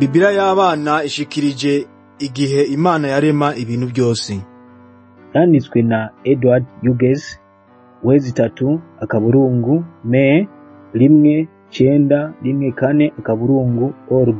Biblia y'abana ishikirije igihe Imana yarema ibintu byose. yanditswe na Edward Hughes wezi itatu akaburungu me rimwe cenda rimwe kane akaburungu org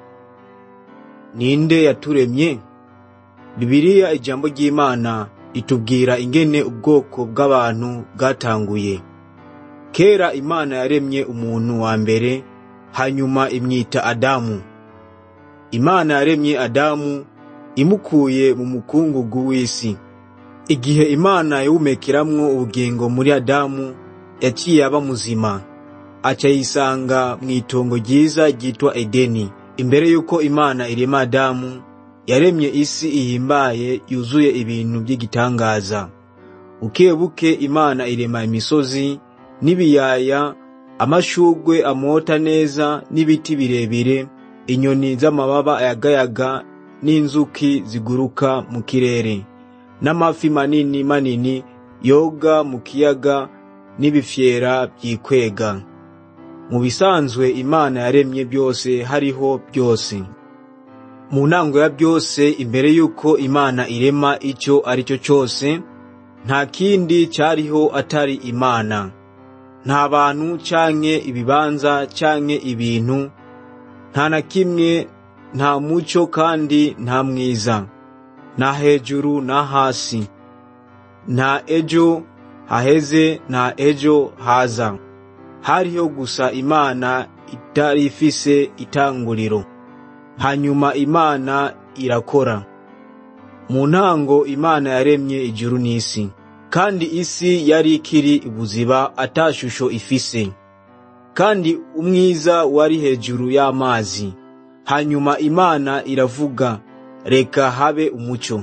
Ninde yaturemye? Bibiliya ijambo ry'Imana itubwira ingene ubwoko bw'abantu bwatanguye. Kera Imana yaremye umuntu wa mbere, hanyuma imwita Adamu. Imana yaremye Adamu imukuye mu mukungugu w'isi. Igihe Imana yawumekeramwo ubugingo muri Adamu, yaciye aba muzima. Aca yisanga mw'itongo ryiza ryitwa Edeni. Imbere yuko Imana irema Adamu, yaremye isi ihimbaye yuzuye ibintu by'igitangaza. Buke buke Imana irema imisozi n'ibiyaya, amashugwe amota neza n'ibiti birebire, inyoni z'amababa ayagayaga n'inzuki ziguruka mu kirere, n'amafi manini manini yoga mu kiyaga n'ibifyera vyikwega. Mu bisanzwe Imana yaremye byose hariho byose. Mu ntango ya byose imbere yuko Imana irema ico arico cose, nta kindi cariho atari Imana. Nta bantu canke ibibanza canke ibintu, nta na kimwe, nta muco kandi nta mwiza, nta hejuru na hasi, nta ejo haheze nta ejo haza. Hariho gusa Imana itari ifise itanguriro. Hanyuma Imana irakora. Mu ntango Imana yaremye ijuru n'isi, kandi isi yari ikiri ibuziba ata shusho ifise, kandi umwiza wari hejuru y'amazi. Hanyuma Imana iravuga, reka habe umuco.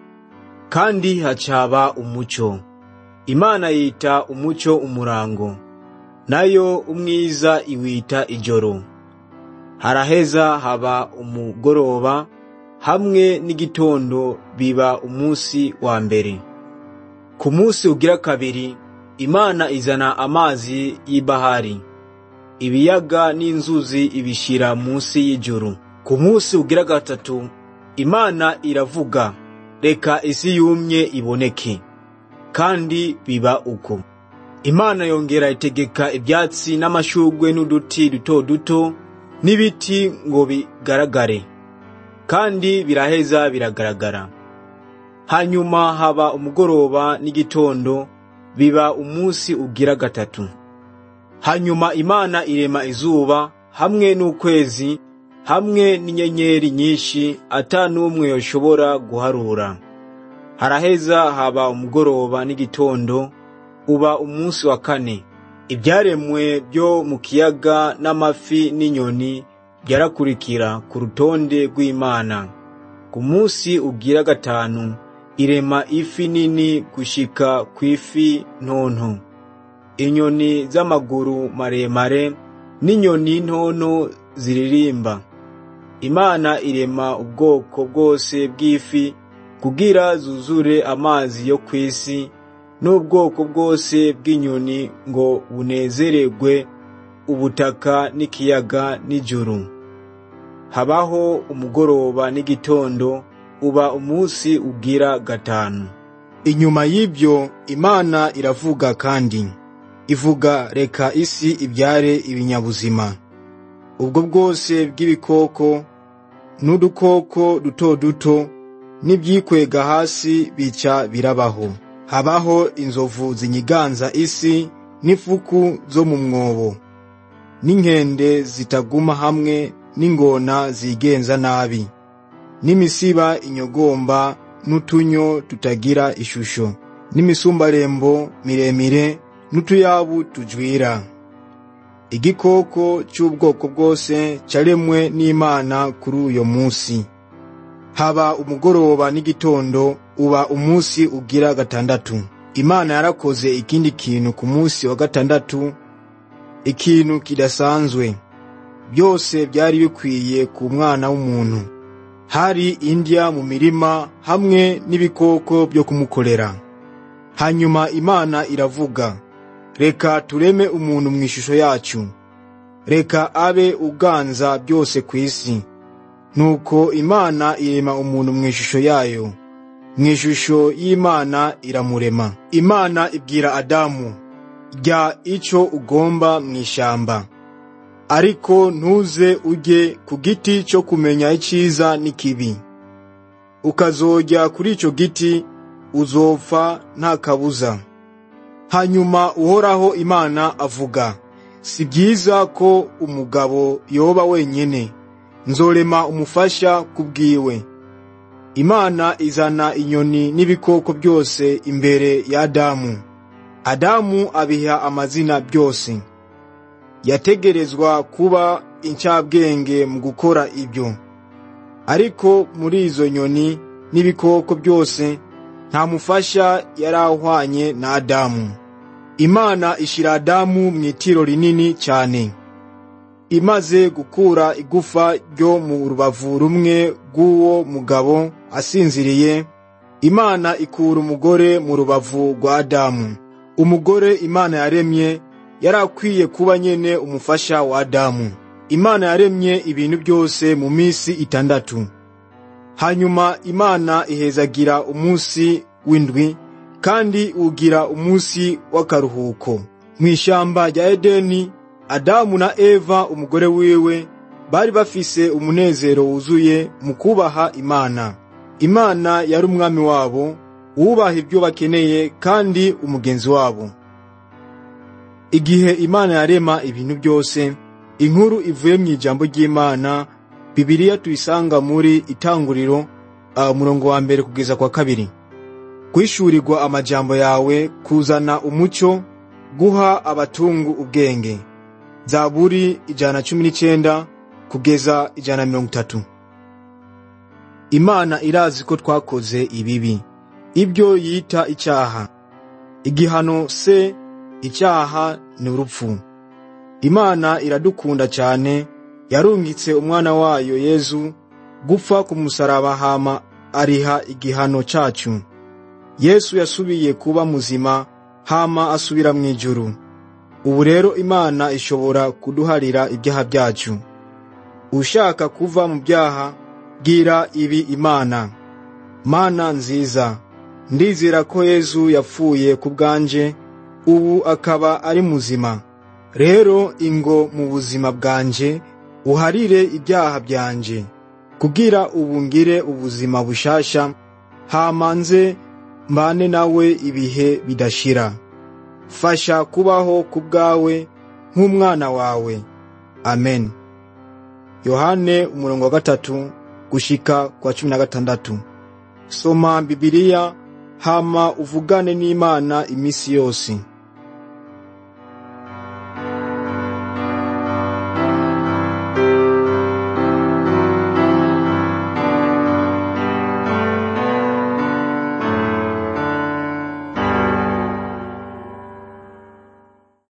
Kandi hacaba umuco. Imana yita umuco umurango, nayo umwiza iwita ijoro. Haraheza haba umugoroba, hamwe n'igitondo biba umunsi wa mbere. Ku munsi ugira kabiri, Imana izana amazi y'ibahari, ibiyaga n'inzuzi ibishira munsi y'ijuru. Ku munsi ugira gatatu, Imana iravuga, reka isi yumye iboneke. Kandi biba uko. Imana yongera itegeka ibyatsi n'amashugwe n'uduti duto duto n'ibiti ngo bigaragare. Kandi biraheza biragaragara. Hanyuma haba umugoroba n'igitondo biba umunsi ugira gatatu. Hanyuma Imana irema izuba hamwe n'ukwezi hamwe n'inyenyeri nyinshi ata n'umwe yoshobora guharura. Haraheza haba umugoroba n'igitondo uba umunsi wa kane. Ibyaremwe byo mu kiyaga n'amafi n'inyoni byarakurikira ku rutonde rw'Imana. Ku munsi ugira gatanu irema ifi nini gushika kw'ifi ntonto. Inyoni z'amaguru maremare n'inyoni ntonto ziririmba. Imana irema ubwoko bwose bw'ifi kugira zuzure amazi yo kw'isi n'ubwoko bwose bw'inyoni ngo bunezererwe ubutaka n'ikiyaga n'ijuru. Habaho umugoroba n'igitondo uba umunsi ugira gatanu. Inyuma y'ibyo Imana iravuga kandi ivuga reka isi ibyare ibinyabuzima. Ubwo bwose bw'ibikoko n'udukoko duto duto n'ibyikwega hasi bica birabaho. Habaho inzovu zinyiganza isi n'ifuku zo mu mwobo, n'inkende zitaguma hamwe n'ingona zigenza nabi, n'imisiba inyogomba n'utunyo tutagira ishusho, n'imisumbarembo miremire n'utuyabu tujwira. Igikoko cy'ubwoko bwose caremwe n'Imana kuri uyo munsi. Haba umugoroba n'igitondo uba umunsi ugira gatandatu. Imana yarakoze ikindi kintu ku munsi wa gatandatu, ikintu kidasanzwe. Byose byari bikwiye ku mwana w'umuntu. Hari indya mu mirima hamwe n'ibikoko byo kumukorera. Hanyuma Imana iravuga, reka tureme umuntu mu ishusho yacu. Reka abe uganza byose ku isi, nuko imana irema umuntu mu ishusho yayo mu ishusho y'imana iramurema imana ibwira adamu rya ico ugomba mu ishamba ariko ntuze ujye ku giti cyo kumenya iciza n'ikibi ukazojya kuri ico giti uzopfa nta kabuza hanyuma uhoraho imana avuga si byiza ko umugabo yoba wenyine nzorema umufasha kubwiwe imana izana inyoni n'ibikoko byose imbere ya adamu adamu abiha amazina byose yategerezwa kuba incabwenge mu gukora ibyo ariko muri izo nyoni n'ibikoko byose nta mufasha yari ahwanye na adamu imana ishira adamu mu itiro rinini cyane imaze gukura igufa ryo mu rubavu rumwe rw'uwo mugabo asinziriye imana ikura umugore mu rubavu rwa adamu umugore imana yaremye yari akwiye kuba nyene umufasha wa adamu imana yaremye ibintu byose mu minsi itandatu hanyuma imana ihezagira umunsi w'indwi kandi ugira umunsi w'akaruhuko mu ishyamba rya edeni adamu na eva umugore wiwe bari bafise umunezero wuzuye mu kubaha imana imana yari umwami wabo wubaha ibyo bakeneye kandi umugenzi wabo igihe imana yarema ibintu byose inkuru ivuye mu ijambo ry'imana bibiliya tuyisanga muri itanguriro umurongo wa mbere kugeza kwa kabiri kwishyurirwa amajambo yawe kuzana umucyo guha abatungu ubwenge zaburi ijana cumi n'icyenda kugeza ijana mirongo itatu imana irazi ko twakoze ibibi ibyo yita icyaha igihano se icyaha ni urupfu imana iradukunda cyane yarungitse umwana wayo yezu gupfa ku musaraba hama ariha igihano cyacu yesu yasubiye kuba muzima hama asubira mu ijuru ubu rero imana ishobora kuduharira ibyaha byacu ushaka kuva mu byaha bwira ibi imana mana nziza ndizera ko yezu yapfuye ku bwanje ubu akaba ari muzima rero ingo mu buzima bwanje uharire ibyaha byanje kugira ubu ngire ubuzima bushasha hamanze mbane nawe ibihe bidashira fasha kubaho ku bwawe nk'umwana wawe amen yohane umurongo wa gatatu gushika kwa cumi na gatandatu soma bibiliya hama uvugane n'imana iminsi yose